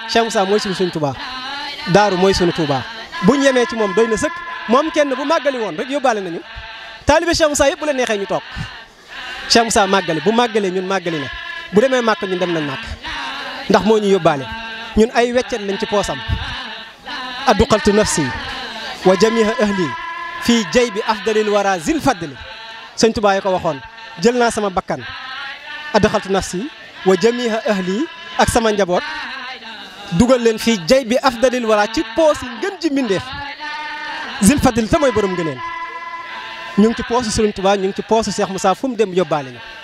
Cheikh Moussa mooy suñu suñ Touba daaru mooy suñu Touba buñ yemee ci moom doy na sëkk moom kenn bu màggali woon rek yóbbaale nañu taalibe Cheikh Moussa yëpp bu la neexee ñu toog Cheikh Moussa màggali bu màggalee ñun màggali na bu demee màkk ñun dem nañ màkk ndax moo ñu yóbbaale ñun ay weccet lañ ci poosam adduqaltu nafsi wa jamiha ahli fii jay bi afdalil wara zil fadli sëñ Touba yi ko waxoon jël naa sama bakkan adduqaltu nafsi wa jamiha ahli ak sama njaboot dugal leen fii jay bi afdalil wara ci poos yi ngën ji mbindeef zil fadli te mooy borom ngëneen ñu ngi ci poosu Sëriñ Touba ñu ngi ci poosu Cheikh Moussa fu mu dem yóbbaale ñu